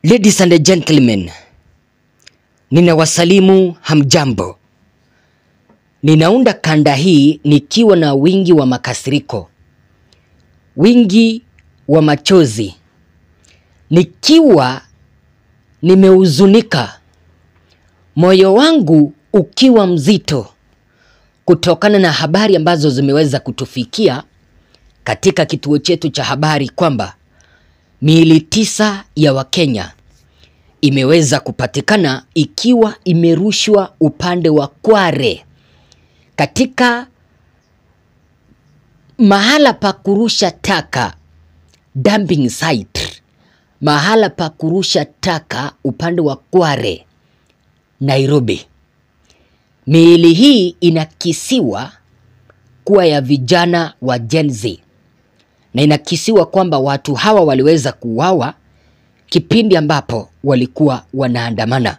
Ladies and gentlemen, ninawasalimu hamjambo. Ninaunda kanda hii nikiwa na wingi wa makasiriko, wingi wa machozi, nikiwa nimehuzunika, moyo wangu ukiwa mzito kutokana na habari ambazo zimeweza kutufikia katika kituo chetu cha habari kwamba miili tisa ya Wakenya imeweza kupatikana ikiwa imerushwa upande wa Kware katika mahala pa kurusha taka dumping site, mahala pa kurusha taka upande wa Kware, Nairobi. Miili hii inakisiwa kuwa ya vijana wa Gen Z na inakisiwa kwamba watu hawa waliweza kuuawa kipindi ambapo walikuwa wanaandamana.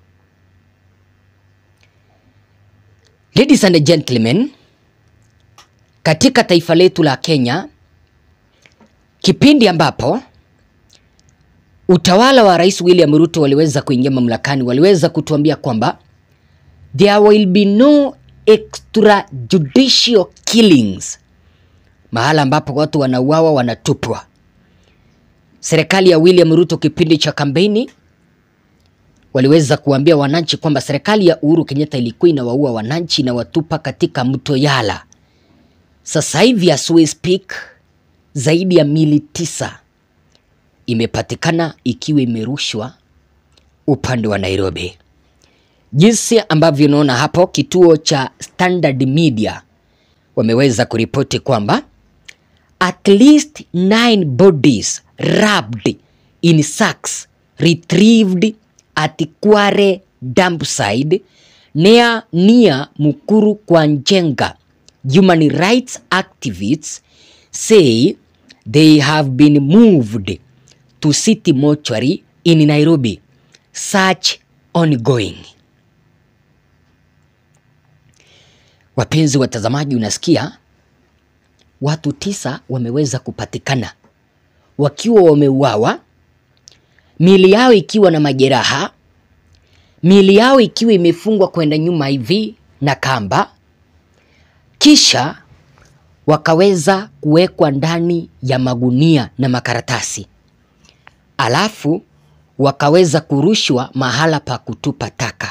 Ladies and gentlemen, katika taifa letu la Kenya, kipindi ambapo utawala wa Rais William Ruto waliweza kuingia mamlakani, waliweza kutuambia kwamba there will be no extrajudicial killings, mahala ambapo watu wanauawa wanatupwa. Serikali ya William Ruto kipindi cha kampeni waliweza kuambia wananchi kwamba serikali ya Uhuru Kenyatta ilikuwa inawaua wananchi na watupa katika mto Yala. Sasa hivi as we speak, zaidi ya mili tisa imepatikana ikiwa imerushwa upande wa Nairobi. Jinsi ambavyo unaona hapo, kituo cha Standard Media wameweza kuripoti kwamba at least nine bodies wrapped in sacks retrieved at Kware dump site near near Mukuru kwa Njenga. Human rights activists say they have been moved to city mortuary in Nairobi. Search ongoing. Wapenzi watazamaji, unasikia watu tisa wameweza kupatikana wakiwa wameuawa, miili yao ikiwa na majeraha, miili yao ikiwa imefungwa kwenda nyuma hivi na kamba, kisha wakaweza kuwekwa ndani ya magunia na makaratasi, alafu wakaweza kurushwa mahala pa kutupa taka.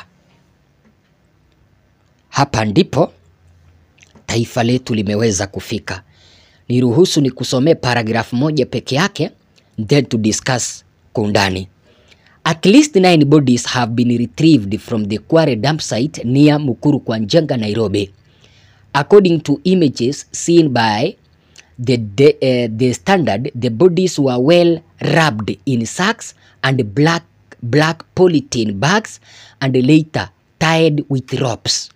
Hapa ndipo taifa letu limeweza kufika. Niruhusu ni kusomee paragrafu moja peke yake, then to discuss kwa undani. At least nine bodies have been retrieved from the Kware dump site near Mukuru kwa Njenga, Nairobi. According to images seen by the, the, uh, the standard, the bodies were well wrapped in sacks and black, black polythene bags and later tied with ropes.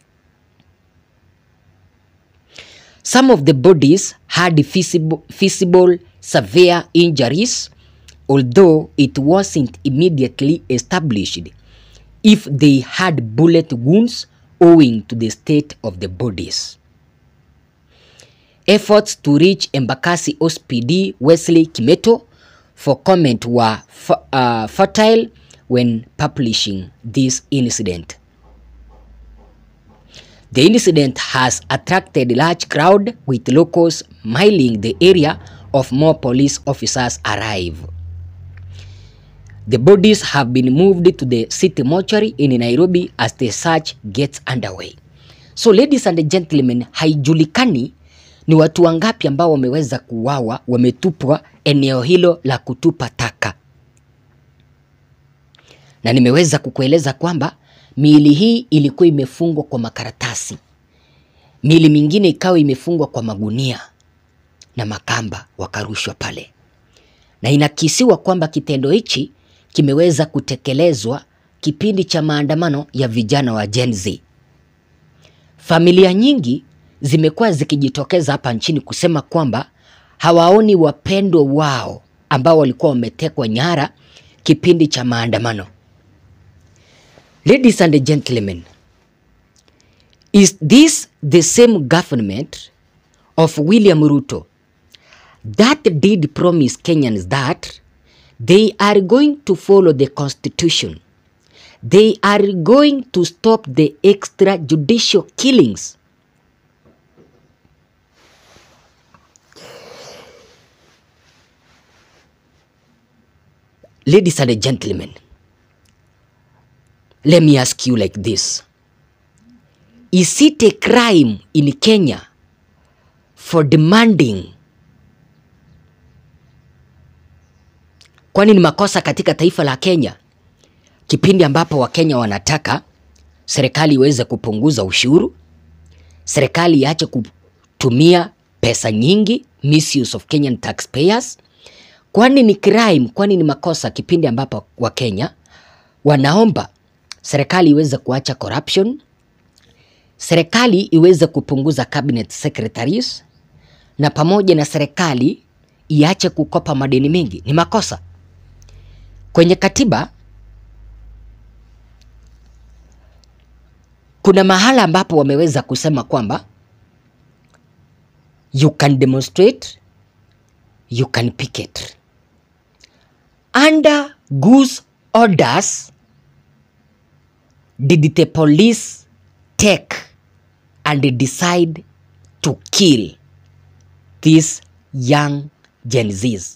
Some of the bodies had visible, visible severe injuries, although it wasn't immediately established if they had bullet wounds owing to the state of the bodies. Efforts to reach Embakasi OSPD Wesley Kimeto for comment were uh, fertile when publishing this incident. The incident has attracted a large crowd with locals miling the area of more police officers arrive. The bodies have been moved to the city mortuary in Nairobi as the search gets underway. So ladies and gentlemen, haijulikani ni watu wangapi ambao wameweza kuuawa wametupwa eneo hilo la kutupa taka, na nimeweza kukueleza kwamba miili hii ilikuwa imefungwa kwa makaratasi, miili mingine ikawa imefungwa kwa magunia na makamba, wakarushwa pale, na inakisiwa kwamba kitendo hichi kimeweza kutekelezwa kipindi cha maandamano ya vijana wa Gen Z. Familia nyingi zimekuwa zikijitokeza hapa nchini kusema kwamba hawaoni wapendwa wao ambao walikuwa wametekwa nyara kipindi cha maandamano. Ladies and gentlemen, is this the same government of William Ruto that did promise Kenyans that They are going to follow the constitution. They are going to stop the extrajudicial killings. Ladies and gentlemen, let me ask you like this. Is it a crime in Kenya for demanding Kwani ni makosa katika taifa la Kenya kipindi ambapo Wakenya wanataka serikali iweze kupunguza ushuru, serikali iache kutumia pesa nyingi, misuse of Kenyan taxpayers? Kwani ni crime? Kwani ni makosa kipindi ambapo Wakenya wanaomba serikali iweze kuacha corruption, serikali iweze kupunguza cabinet secretaries, na pamoja na serikali iache kukopa madeni mengi? Ni makosa kwenye katiba kuna mahala ambapo wameweza kusema kwamba you can demonstrate, you can picket. Under whose orders did the police take and decide to kill these young Gen Zs?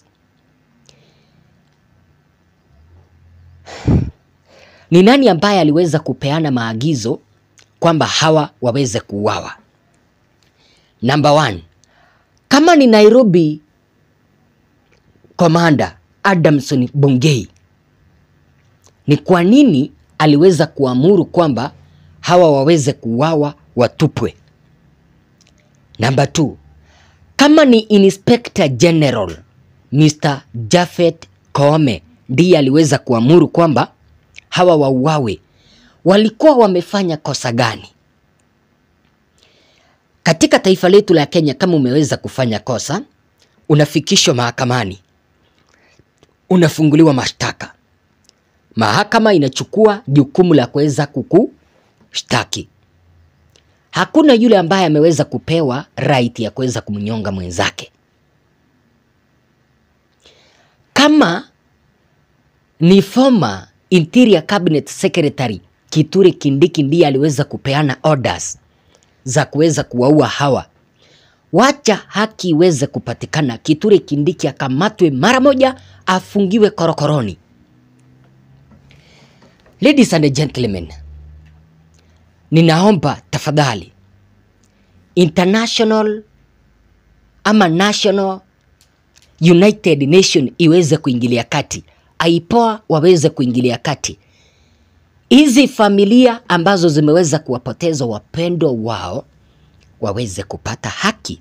Ni nani ambaye aliweza kupeana maagizo kwamba hawa waweze kuuawa? Number one, kama ni Nairobi Commander Adamson Bungei, ni kwa nini aliweza kuamuru kwamba hawa waweze kuuawa watupwe? Number two, kama ni Inspector General Mr. Japhet Koome ndiye aliweza kuamuru kwamba hawa wauawe, walikuwa wamefanya kosa gani? Katika taifa letu la Kenya, kama umeweza kufanya kosa, unafikishwa mahakamani, unafunguliwa mashtaka, mahakama inachukua jukumu la kuweza kukushtaki. Hakuna yule ambaye ameweza kupewa right ya kuweza kumnyonga mwenzake. Kama ni former Interior Cabinet Secretary Kithure Kindiki ndiye aliweza kupeana orders za kuweza kuwaua hawa, wacha haki iweze kupatikana, Kithure Kindiki akamatwe mara moja, afungiwe korokoroni. Ladies and gentlemen, ninaomba tafadhali international ama national United Nation iweze kuingilia kati, aipoa waweze kuingilia kati. Hizi familia ambazo zimeweza kuwapoteza wapendwa wao waweze kupata haki.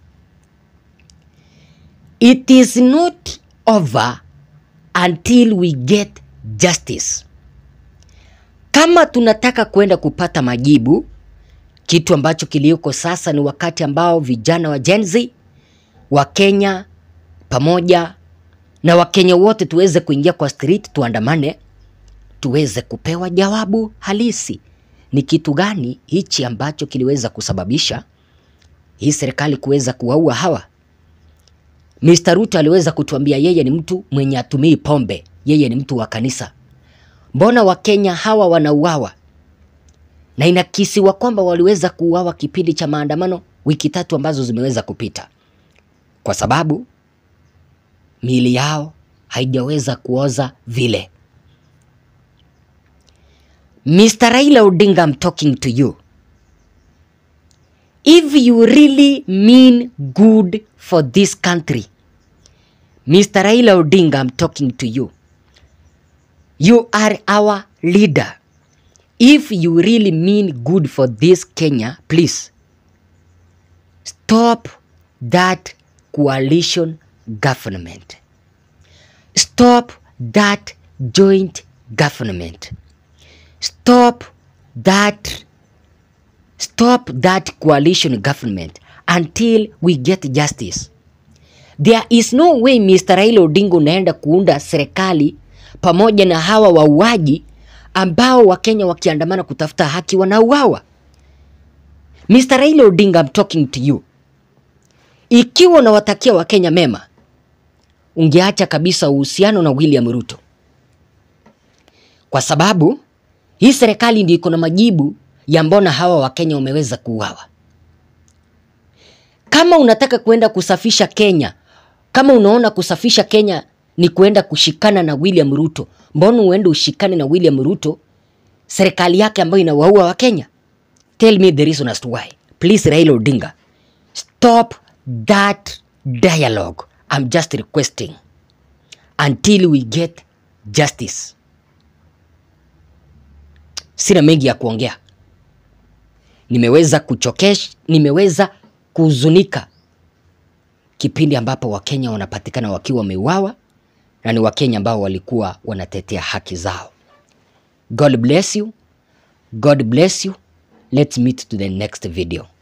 It is not over until we get justice. Kama tunataka kwenda kupata majibu, kitu ambacho kilioko sasa ni wakati ambao vijana wa Gen Z wa Kenya pamoja na Wakenya wote tuweze kuingia kwa street, tuandamane, tuweze kupewa jawabu halisi. Ni kitu gani hichi ambacho kiliweza kusababisha hii serikali kuweza kuwaua hawa? Mr. Ruto aliweza kutuambia yeye ni mtu mwenye atumii pombe, yeye ni mtu wa kanisa. Mbona Wakenya hawa wanauawa? Na inakisiwa kwamba waliweza kuuawa kipindi cha maandamano wiki tatu ambazo zimeweza kupita, kwa sababu miili yao haijaweza kuoza vile. Mr. Raila Odinga, I'm talking to you. If you really mean good for this country, Mr. Raila Odinga, I'm talking to you. You are our leader. If you really mean good for this Kenya, please stop that coalition government. Stop that joint government. Stop that stop that coalition government until we get justice. There is no way Mr. Raila Odinga unaenda kuunda serikali pamoja na hawa wauaji ambao Wakenya wakiandamana kutafuta haki wanauawa. Mr. Raila Odinga, I'm talking to you. Ikiwa unawatakia Wakenya mema, ungeacha kabisa uhusiano na William Ruto, kwa sababu hii serikali ndio iko na majibu ya mbona hawa Wakenya wameweza kuuawa. Kama unataka kuenda kusafisha Kenya, kama unaona kusafisha Kenya ni kuenda kushikana na William Ruto, mbona uende ushikane na William Ruto, serikali yake ambayo inawaua Wakenya? Tell me the reason as to why. Please Raila Odinga, stop that dialogue. I'm just requesting until we get justice. Sina mengi ya kuongea, nimeweza kuchokesha, nimeweza kuhuzunika kipindi ambapo Wakenya wanapatikana wakiwa wameuawa na ni Wakenya ambao walikuwa wanatetea haki zao. God bless you. God bless you. Let's meet to the next video.